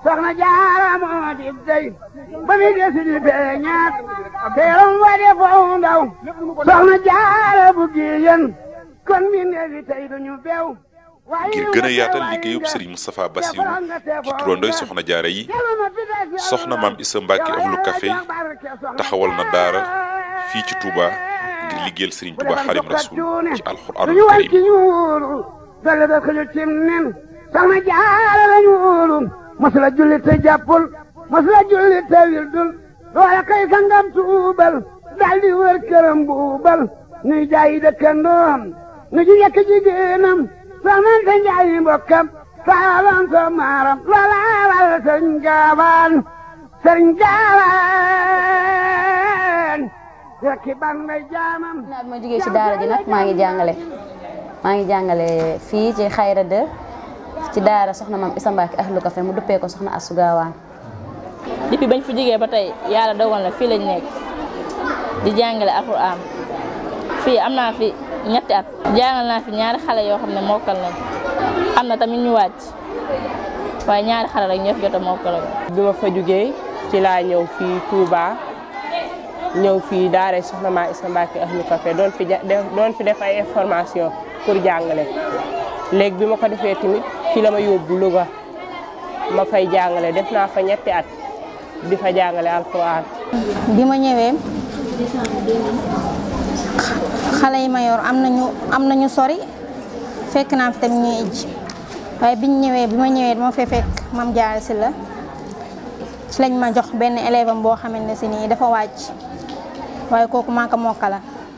soxna jaara moo di dey ba mi desi di feeñaat teeram wa de foo ndaw soxna jaara bu giyen kon mi neefi tey duñu beew ngir gën a yaatal liggéeyub Serigne Moustapha Bassirou ci turandoy soxna jaara yi soxna maam Issa Mbacke ahlu café taxawal na daara fii ci Touba ngir liggéeyal Serigne Touba Xadim Rasul ci alxuraanul karim dale da xëju cim nen soxna jaara lañu wóolu masula julli te jàppul masula julli te wildul loola kay sangam tuubal daldi wër këram buubal nuy jaayi dëkkandoom nu ji yekk jigéenam soxnante njaayi mbokkam saalan so maaram loola waral sëriñ gaawaan sëriñ gaawaan rekki ban ngay jaamam naa bi ma jógee ci daara ji nag maa ngi jàngale maa ngi jàngale fii ci xayra de ci daara soxna maam Issa Mbacke ahlu café mu duppee ko soxna Astou Gawane depuis bañ fi jógee ba tey yàlla dogal na fii lañ nekk di jàngale alxuraan fii am naa fi ñetti at jàngal naa fi ñaari xale yoo xam ne mokkal nañ am na tamit ñu wàcc waaye ñaari xale rek ñoo fi jot a mokkal bi ma fa jógee ci laa ñëw fii Touba ñëw fii daara soxna maam Issa Mbacke ahlu café doon fi doon fi def ay information pour jàngale léegi bi ma ko defee tamit fi la ma yóbbu Louga ma fay jàngale def naa fa ñetti at di fa jàngale alxuraan. bi ma ñëwee xale yi ma yor am nañu am nañu sori fekk naa fi tamit ñuy ij waaye biñ ñëwee bi ma ñëwee dama fee fekk mam jaar si la ci lañ ma jox benn élève am boo xamante ne si nii dafa wàcc waaye kooku maa ko mokkala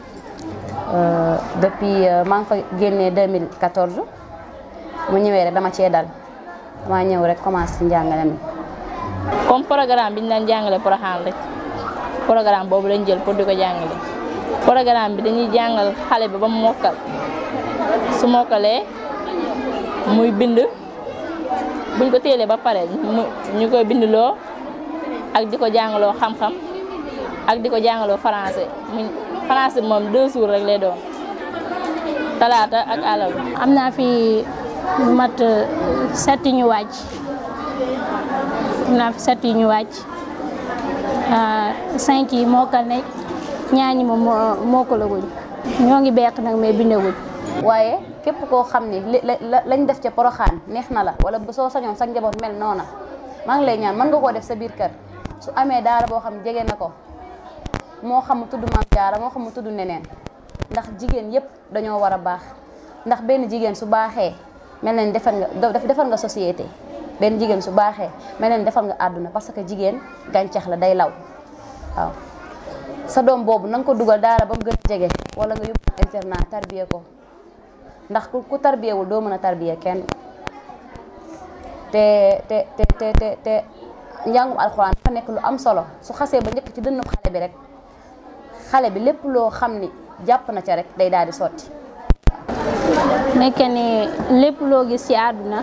depuis maa ngi fa génnee 2014 mu ñëwee rek dama cee dal dama ñëw rek commencé ci njàngale mi. comme programme bi ñu daan jàngale Porokhane rek programme boobu lañ jël pour di ko jàngale programme bi dañuy jàngal xale bi ba mu mokkal su mokkalee muy bind buñ ko téelee ba pare ñu koy bindloo ak di ko jàngaloo xam-xam ak di ko jàngaloo français mu français moom deux jours rek lay doon talaata ak àllarba. am naa fi mat set yu ñu wàcc am naa fi set yu ñu wàcc cinq yi mokkal nañ ñaar ñi moom mokkalaguñ ñoo ngi beq nag mais bindaguñ. waaye képp koo xam ni li lañ def ca Porokhane neex na la wala bu soo sañoon sa njaboot mel noona maa ngi lay ñaan mën nga koo def sa biir kër su amee daara boo xam jege na ko moo xam mu tudd maam jaara moo xam mu tudd neneen ndax jigéen yépp dañoo war a baax ndax benn jigéen su baaxee mel na ni defar nga defar nga société benn jigéen su baaxee mel na ni defar nga àdduna parce que jigéen gàncax la day law waaw sa doom boobu na nga ko dugal daara ba mu gën a jege wala nga yóbbu internat tarbiye ko ndax ku tarbiyewul doo mën a tarbiye kenn te te te te te te njàngum alxuraan dafa nekk lu am solo su xasee ba njëkk ci dënnu xale bi rek xale bi lépp loo xam ni jàpp na ca rek day daal di sotti. nekk ni lépp loo gis ci àdduna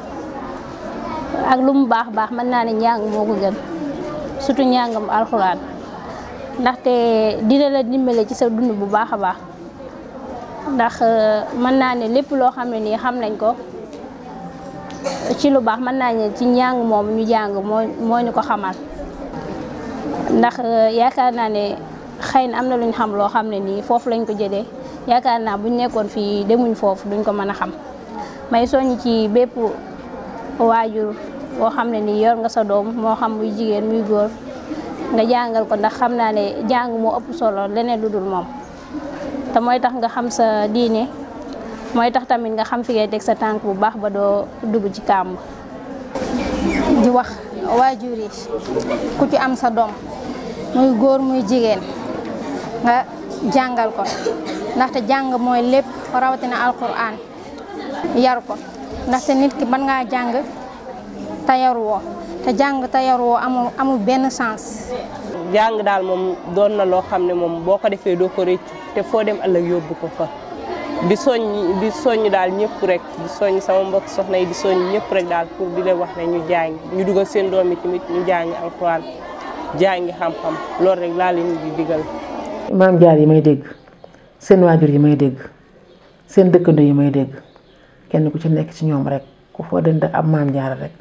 ak lu mu baax baax mën naa ne njàng moo ko gën surtout njàngam alxuraan ndaxte dina la dimbale ci sa dund bu baax a baax ndax mën naa ne lépp loo xam ne nii xam nañ ko ci lu baax mën naa ne ci njàng moom ñu jàng moo moo ñu ko xamal ndax yaakaar naa ne xëy na am na lu ñu xam loo xam ne nii foofu lañ ko jëlee yaakaar naa buñ nekkoon fii demuñ foofu duñ ko mën a xam may soññ ci bépp waajur boo xam ne nii yor nga sa doom moo xam muy jigéen muy góor nga jàngal ko ndax xam naa ne jàng moo ëpp solo leneen lu dul moom te mooy tax nga xam sa diine mooy tax tamit nga xam fi ngay teg sa tànk bu baax ba doo dugg ci kàmb di wax waajur yi ku ci am sa doom muy góor muy jigéen nga jàngal ko ndaxte jàng mooy lépp rawatina alquran yar ko ndaxte nit ki mën ngaa jàng te yaruwoo te jàng te yaruwoo amul amul benn sens. jàng daal moom doon na loo xam ne moom boo ko defee doo ko réccu te foo dem ëllëg yóbbu ko fa di soññ di soññ daal ñëpp rek di soññ sama mbokk soxna yi di soññ ñëpp rek daal pour di leen wax ne ñu jàng ñu dugal seen doom yi tamit ñu jàngi alxuraan jàngi xam-xam loolu rek laa leen di digal. maam jaar yi may dégg seen waajur yi may dégg seen dëkkandoo yi may dégg kenn ku ci nekk ci ñoom rek ku foo dënd ab maam jaar rek